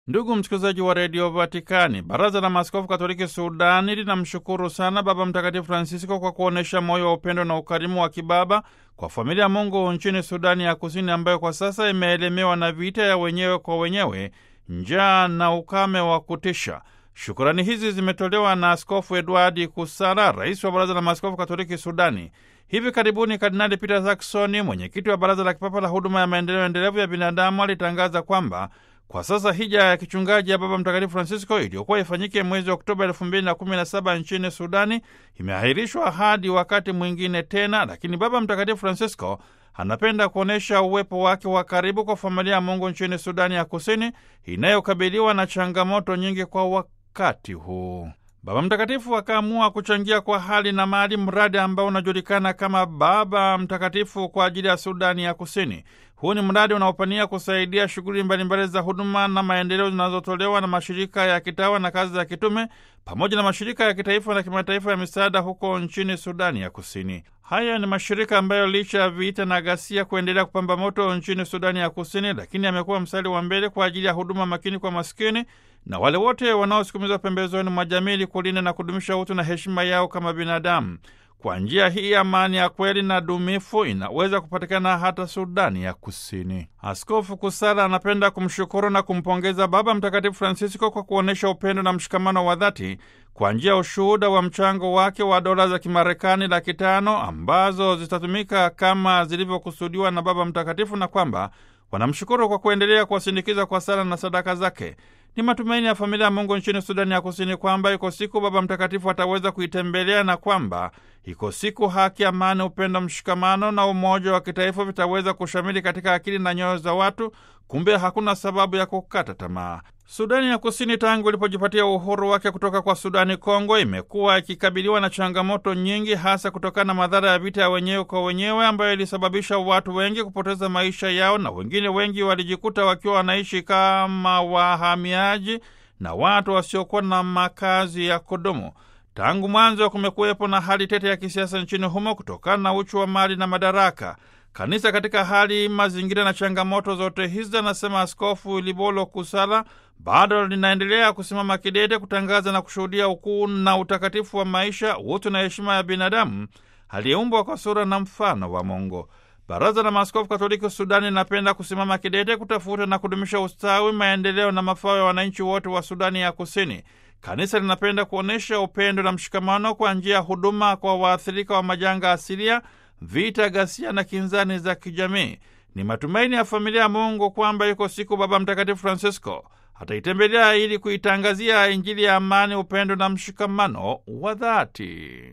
Ndugu msikilizaji wa redio Vatikani, baraza la maaskofu katoliki Sudani linamshukuru sana Baba Mtakatifu Francisco kwa kuonyesha moyo wa upendo na ukarimu wa kibaba kwa familia ya Mungu nchini Sudani ya Kusini, ambayo kwa sasa imeelemewa na vita ya wenyewe kwa wenyewe, njaa na ukame wa kutisha. Shukurani hizi zimetolewa na Askofu Edwardi Kusala, rais wa baraza la maaskofu katoliki Sudani. Hivi karibuni Kardinali Peter Zaksoni, mwenyekiti wa baraza la kipapa la huduma ya maendeleo endelevu ya binadamu, alitangaza kwamba kwa sasa hija ya kichungaji ya Baba Mtakatifu Francisco iliyokuwa ifanyike mwezi Oktoba elfu mbili na kumi na saba nchini Sudani imeahirishwa hadi wakati mwingine tena, lakini Baba Mtakatifu Francisco anapenda kuonyesha uwepo wake wa karibu kwa familia ya Mungu nchini Sudani ya Kusini inayokabiliwa na changamoto nyingi kwa wakati huu. Baba Mtakatifu akaamua kuchangia kwa hali na mali mradi ambao unajulikana kama Baba Mtakatifu kwa ajili ya Sudani ya Kusini. Huu ni mradi unaopania kusaidia shughuli mbalimbali za huduma na maendeleo zinazotolewa na mashirika ya kitawa na kazi za kitume pamoja na mashirika ya kitaifa na kimataifa ya misaada huko nchini Sudani ya Kusini. Haya ni mashirika ambayo licha ya vita na ghasia kuendelea kupamba moto nchini Sudani ya Kusini, lakini amekuwa mstari wa mbele kwa ajili ya huduma makini kwa maskini na wale wote wanaosukumizwa pembezoni mwa jamii ili kulinda na kudumisha utu na heshima yao kama binadamu. Kwa njia hii amani ya kweli na dumifu inaweza kupatikana hata Sudani ya Kusini. Askofu Kusala anapenda kumshukuru na kumpongeza Baba Mtakatifu Francisco kwa kuonyesha upendo na mshikamano wa dhati kwa njia ya ushuhuda wa mchango wake wa dola za Kimarekani laki tano ambazo zitatumika kama zilivyokusudiwa na Baba Mtakatifu na kwamba wanamshukuru kwa kuendelea kuwasindikiza kwa sala na sadaka zake. Ni matumaini ya familia ya Mungu nchini Sudani ya Kusini kwamba iko siku Baba Mtakatifu ataweza kuitembelea na kwamba iko siku haki, amani, upendo, mshikamano na umoja wa kitaifa vitaweza kushamili katika akili na nyoyo za watu. Kumbe hakuna sababu ya kukata tamaa. Sudani ya Kusini tangu ilipojipatia uhuru wake kutoka kwa Sudani Kongo imekuwa ikikabiliwa na changamoto nyingi, hasa kutokana na madhara ya vita ya wenyewe kwa wenyewe ambayo ilisababisha watu wengi kupoteza maisha yao na wengine wengi walijikuta wakiwa wanaishi kama wahamiaji na watu wasiokuwa na makazi ya kudumu. Tangu mwanzo kumekuwepo na hali tete ya kisiasa nchini humo kutokana na uchu wa mali na madaraka. Kanisa katika hali, mazingira na changamoto zote hizi, anasema Askofu Libolo Kusala, bado linaendelea kusimama kidete kutangaza na kushuhudia ukuu na utakatifu wa maisha, utu na heshima ya binadamu aliyeumbwa kwa sura na mfano wa Mungu. Baraza la Maaskofu Katoliki Sudani linapenda kusimama kidete kutafuta na kudumisha ustawi, maendeleo na mafao ya wananchi wote wa Sudani ya Kusini. Kanisa linapenda kuonyesha upendo na mshikamano kwa njia ya huduma kwa waathirika wa majanga asilia, vita, ghasia na kinzani za kijamii. Ni matumaini ya familia ya Mungu kwamba yuko siku Baba Mtakatifu Francisco ataitembelea ili kuitangazia Injili ya amani, upendo na mshikamano wa dhati.